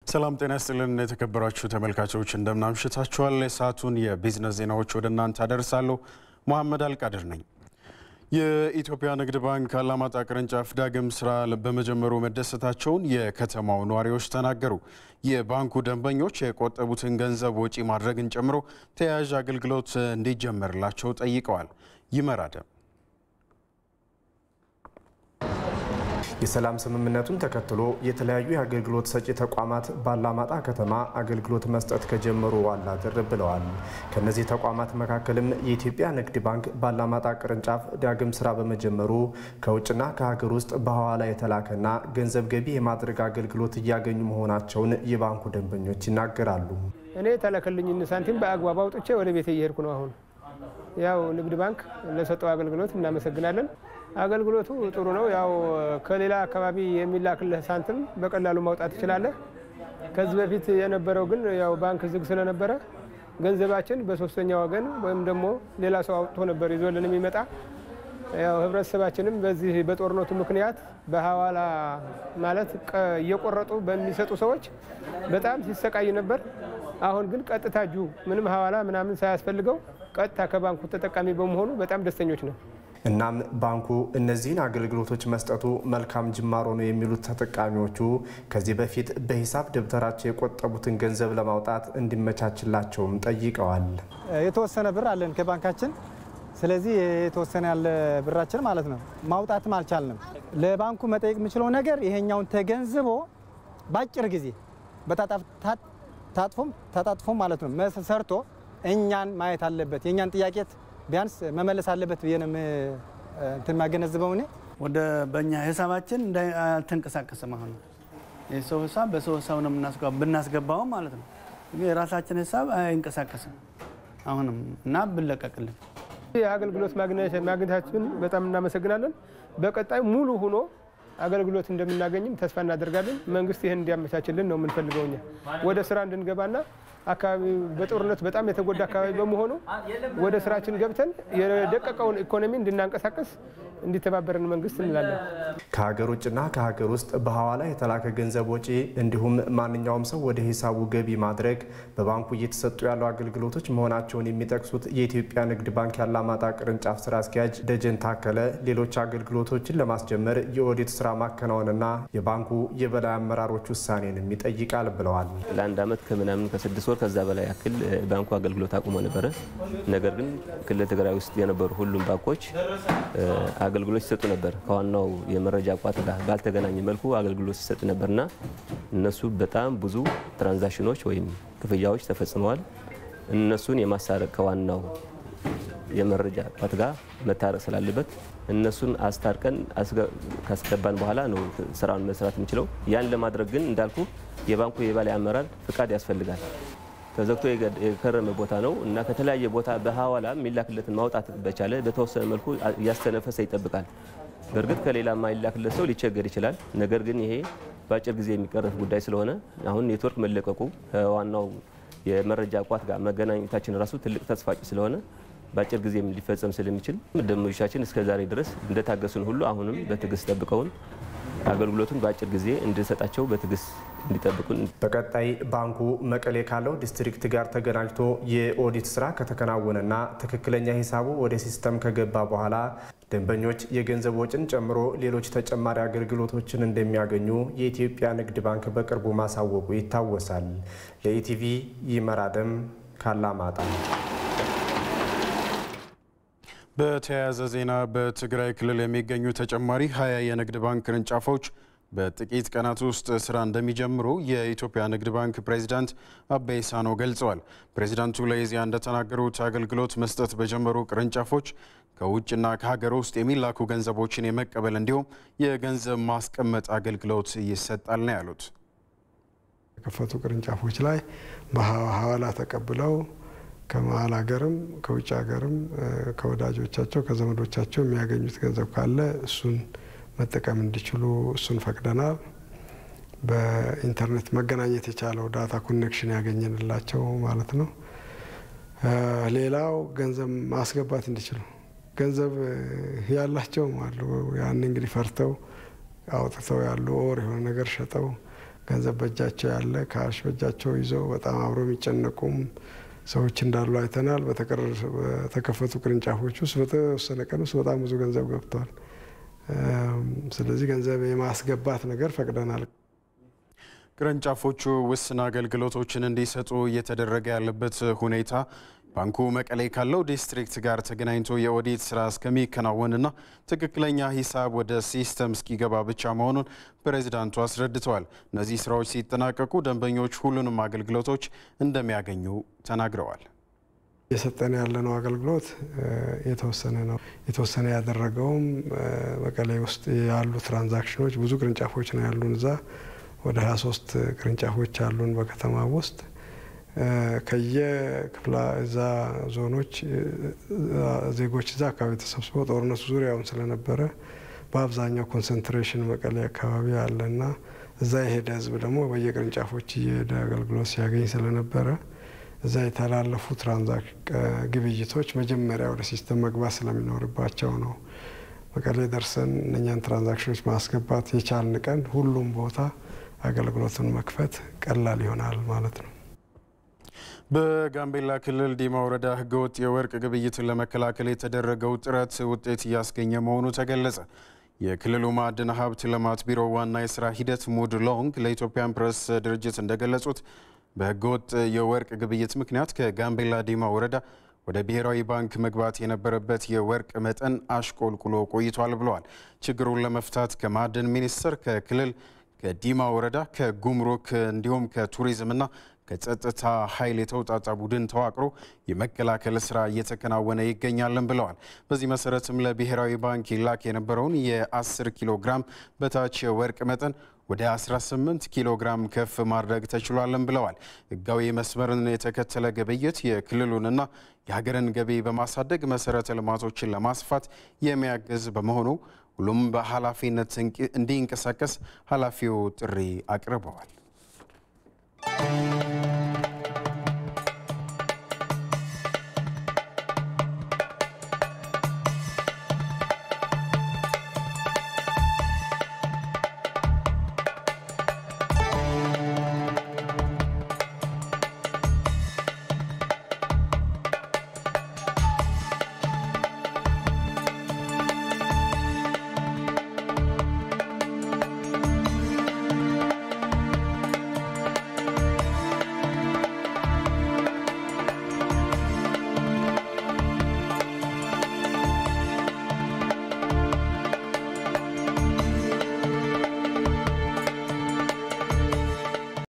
ሰላም ጤና ይስጥልን የተከበራችሁ ተመልካቾች እንደምናምሽታችኋል። የሰዓቱን የቢዝነስ ዜናዎች ወደ እናንተ አደርሳለሁ። መሐመድ አልቃድር ነኝ። የኢትዮጵያ ንግድ ባንክ አላማጣ ቅርንጫፍ ዳግም ስራ በመጀመሩ መደሰታቸውን የከተማው ነዋሪዎች ተናገሩ። የባንኩ ደንበኞች የቆጠቡትን ገንዘብ ወጪ ማድረግን ጨምሮ ተያያዥ አገልግሎት እንዲጀመርላቸው ጠይቀዋል። ይመራደም የሰላም ስምምነቱን ተከትሎ የተለያዩ የአገልግሎት ሰጪ ተቋማት ባላማጣ ከተማ አገልግሎት መስጠት ከጀመሩ ዋላ ድር ብለዋል። ከነዚህ ተቋማት መካከልም የኢትዮጵያ ንግድ ባንክ ባላማጣ ቅርንጫፍ ዳግም ስራ በመጀመሩ ከውጭና ከሀገር ውስጥ በሐዋላ የተላከና ገንዘብ ገቢ የማድረግ አገልግሎት እያገኙ መሆናቸውን የባንኩ ደንበኞች ይናገራሉ። እኔ የተላከልኝን ሳንቲም በአግባቡ አውጥቼ ወደ ቤት እየሄድኩ ነው። አሁን ያው ንግድ ባንክ ለሰጠው አገልግሎት እናመሰግናለን። አገልግሎቱ ጥሩ ነው። ያው ከሌላ አካባቢ የሚላክልህ ሳንቲም በቀላሉ ማውጣት ትችላለህ። ከዚህ በፊት የነበረው ግን ያው ባንክ ዝግ ስለነበረ ገንዘባችን በሶስተኛ ወገን ወይም ደግሞ ሌላ ሰው አውጥቶ ነበር ይዞልን የሚመጣ። ያው ህብረተሰባችንም በዚህ በጦርነቱ ምክንያት በሐዋላ ማለት እየቆረጡ በሚሰጡ ሰዎች በጣም ሲሰቃይ ነበር። አሁን ግን ቀጥታ እጁ ምንም ሐዋላ ምናምን ሳያስፈልገው ቀጥታ ከባንኩ ተጠቃሚ በመሆኑ በጣም ደስተኞች ነው። እናም ባንኩ እነዚህን አገልግሎቶች መስጠቱ መልካም ጅማሮ ነው የሚሉት ተጠቃሚዎቹ ከዚህ በፊት በሂሳብ ደብተራቸው የቆጠቡትን ገንዘብ ለማውጣት እንዲመቻችላቸውም ጠይቀዋል። የተወሰነ ብር አለን ከባንካችን። ስለዚህ የተወሰነ ያለ ብራችን ማለት ነው ማውጣትም አልቻልንም። ለባንኩ መጠየቅ የምችለው ነገር ይሄኛውን ተገንዝቦ በአጭር ጊዜ ታጥፎም ተጣጥፎም ማለት ነው ሰርቶ እኛን ማየት አለበት። የእኛን ጥያቄት ቢያንስ መመለስ አለበት ብዬ ነው እንትን የማገነዝበው እኔ። ወደ በእኛ ሂሳባችን አልተንቀሳቀስም። አሁን የሰው ሂሳብ በሰው ሂሳብ ነው ብናስገባውም ማለት ነው። የራሳችን ሂሳብ አይንቀሳቀስም አሁንም እና ብለቀቅልን የአገልግሎት ማግኘታችን በጣም እናመሰግናለን። በቀጣይ ሙሉ ሆኖ አገልግሎት እንደምናገኝም ተስፋ እናደርጋለን። መንግስት ይህን እንዲያመቻችልን ነው የምንፈልገው እኛ ወደ ስራ እንድንገባና አካባቢ በጦርነት በጣም የተጎዳ አካባቢ በመሆኑ ወደ ስራችን ገብተን የደቀቀውን ኢኮኖሚ እንድናንቀሳቀስ እንዲተባበረን መንግስት እንላለን። ከሀገር ውጭና ከሀገር ውስጥ በሐዋላ የተላከ ገንዘብ ወጪ እንዲሁም ማንኛውም ሰው ወደ ሂሳቡ ገቢ ማድረግ በባንኩ እየተሰጡ ያሉ አገልግሎቶች መሆናቸውን የሚጠቅሱት የኢትዮጵያ ንግድ ባንክ ያላማጣ ቅርንጫፍ ስራ አስኪያጅ ደጀን ታከለ ሌሎች አገልግሎቶችን ለማስጀመር የኦዲት ስራ ማከናወንና የባንኩ የበላይ አመራሮች ውሳኔንም ይጠይቃል ብለዋል። ለአንድ ዓመት ከምናምን ከስድስት ወር ከዛ በላይ ያክል ባንኩ አገልግሎት አቁሞ ነበረ። ነገር ግን ክልል ትግራይ ውስጥ የነበሩ ሁሉም ባንኮች አገልግሎት ሲሰጡ ነበር። ከዋናው የመረጃ ቋት ጋር ባልተገናኘ መልኩ አገልግሎት ሲሰጥ ነበርና እነሱ በጣም ብዙ ትራንዛክሽኖች ወይም ክፍያዎች ተፈጽመዋል። እነሱን የማሳረቅ ከዋናው የመረጃ ቋት ጋር መታረቅ ስላለበት እነሱን አስታርቀን ካስገባን በኋላ ነው ስራውን መስራት የምንችለው። ያን ለማድረግ ግን እንዳልኩ የባንኩ የበላይ አመራር ፍቃድ ያስፈልጋል። ተዘግቶ የከረመ ቦታ ነው እና ከተለያየ ቦታ በሐዋላ የሚላክለትን ማውጣት በቻለ በተወሰነ መልኩ እያስተነፈሰ ይጠብቃል። በእርግጥ ከሌላ የማይላክለት ሰው ሊቸገር ይችላል። ነገር ግን ይሄ በአጭር ጊዜ የሚቀረፍ ጉዳይ ስለሆነ አሁን ኔትወርክ መለቀቁ ከዋናው የመረጃ ቋት ጋር መገናኘታችን ራሱ ትልቅ ተስፋጭ ስለሆነ በአጭር ጊዜ ሊፈጸም ስለሚችል ደንበኞቻችን እስከ ዛሬ ድረስ እንደታገሱን ሁሉ አሁንም በትዕግስት ጠብቀውን አገልግሎቱን በአጭር ጊዜ እንድንሰጣቸው በትዕግስት እንዲጠብቁን። በቀጣይ ባንኩ መቀሌ ካለው ዲስትሪክት ጋር ተገናኝቶ የኦዲት ስራ ከተከናወነና ትክክለኛ ሂሳቡ ወደ ሲስተም ከገባ በኋላ ደንበኞች የገንዘብ ወጪን ጨምሮ ሌሎች ተጨማሪ አገልግሎቶችን እንደሚያገኙ የኢትዮጵያ ንግድ ባንክ በቅርቡ ማሳወቁ ይታወሳል። ለኢቲቪ ይመራደም ካላማጣ። በተያያዘ ዜና በትግራይ ክልል የሚገኙ ተጨማሪ ሀያ የንግድ ባንክ ቅርንጫፎች በጥቂት ቀናት ውስጥ ስራ እንደሚጀምሩ የኢትዮጵያ ንግድ ባንክ ፕሬዚዳንት አበይ ሳኖ ገልጸዋል። ፕሬዚዳንቱ ለኢዜአ እንደተናገሩት አገልግሎት መስጠት በጀመሩ ቅርንጫፎች ከውጭና ከሀገር ውስጥ የሚላኩ ገንዘቦችን የመቀበል እንዲሁም የገንዘብ ማስቀመጥ አገልግሎት ይሰጣል ነው ያሉት። የከፈቱ ቅርንጫፎች ላይ በሐዋላ ተቀብለው ከመሀል ሀገርም ከውጭ ሀገርም ከወዳጆቻቸው ከዘመዶቻቸው የሚያገኙት ገንዘብ ካለ እሱን መጠቀም እንዲችሉ እሱን ፈቅደናል። በኢንተርኔት መገናኘት የቻለው ዳታ ኮኔክሽን ያገኘንላቸው ማለት ነው። ሌላው ገንዘብ ማስገባት እንዲችሉ ገንዘብ ያላቸውም አሉ። ያን እንግዲህ ፈርተው አውጥተው ያሉ ኦር የሆነ ነገር ሸጠው ገንዘብ በእጃቸው ያለ ካሽ በእጃቸው ይዘው በጣም አብሮ የሚጨነቁም ሰዎች እንዳሉ አይተናል። በተከፈቱ ቅርንጫፎች ውስጥ በተወሰነ ቀን ውስጥ በጣም ብዙ ገንዘብ ገብቷል። ስለዚህ ገንዘብ የማስገባት ነገር ፈቅደናል። ቅርንጫፎቹ ውስን አገልግሎቶችን እንዲሰጡ እየተደረገ ያለበት ሁኔታ ባንኩ መቀሌ ካለው ዲስትሪክት ጋር ተገናኝቶ የኦዲት ስራ እስከሚከናወንና ትክክለኛ ሂሳብ ወደ ሲስተም እስኪገባ ብቻ መሆኑን ፕሬዚዳንቱ አስረድተዋል። እነዚህ ስራዎች ሲጠናቀቁ ደንበኞች ሁሉንም አገልግሎቶች እንደሚያገኙ ተናግረዋል። እየሰጠን ያለነው አገልግሎት የተወሰነ ነው። የተወሰነ ያደረገውም መቀሌ ውስጥ ያሉ ትራንዛክሽኖች ብዙ ቅርንጫፎች ነው ያሉን። እዛ ወደ 23 ቅርንጫፎች አሉን በከተማ ውስጥ ከየክፍላ እዛ ዞኖች ዜጎች እዛ አካባቢ ተሰብስበው ጦርነቱ ዙሪያውን ስለነበረ በአብዛኛው ኮንሰንትሬሽን መቀሌ አካባቢ አለና እዛ የሄደ ህዝብ ደግሞ በየቅርንጫፎች እየሄደ አገልግሎት ሲያገኝ ስለነበረ እዛ የተላለፉ ግብይቶች መጀመሪያ ወደ ሲስተም መግባት ስለሚኖርባቸው ነው። መቀሌ ደርሰን እነኛን ትራንዛክሽኖች ማስገባት የቻልን ቀን ሁሉም ቦታ አገልግሎቱን መክፈት ቀላል ይሆናል ማለት ነው። በጋምቤላ ክልል ዲማ ወረዳ ህገወጥ የወርቅ ግብይትን ለመከላከል የተደረገው ጥረት ውጤት እያስገኘ መሆኑ ተገለጸ። የክልሉ ማዕድን ሀብት ልማት ቢሮ ዋና የስራ ሂደት ሙድ ሎንግ ለኢትዮጵያን ፕሬስ ድርጅት እንደገለጹት በህገወጥ የወርቅ ግብይት ምክንያት ከጋምቤላ ዲማ ወረዳ ወደ ብሔራዊ ባንክ መግባት የነበረበት የወርቅ መጠን አሽቆልቁሎ ቆይቷል ብለዋል። ችግሩን ለመፍታት ከማዕድን ሚኒስቴር፣ ከክልል፣ ከዲማ ወረዳ፣ ከጉምሩክ እንዲሁም ከቱሪዝምና ከጸጥታ ኃይል የተውጣጣ ቡድን ተዋቅሮ የመከላከል ስራ እየተከናወነ ይገኛልን ብለዋል። በዚህ መሰረትም ለብሔራዊ ባንክ ይላክ የነበረውን የ10 ኪሎ ግራም በታች የወርቅ መጠን ወደ 18 ኪሎ ግራም ከፍ ማድረግ ተችሏልን ብለዋል። ህጋዊ መስመርን የተከተለ ግብይት የክልሉንና የሀገርን ገቢ በማሳደግ መሰረተ ልማቶችን ለማስፋት የሚያግዝ በመሆኑ ሁሉም በኃላፊነት እንዲንቀሳቀስ ኃላፊው ጥሪ አቅርበዋል።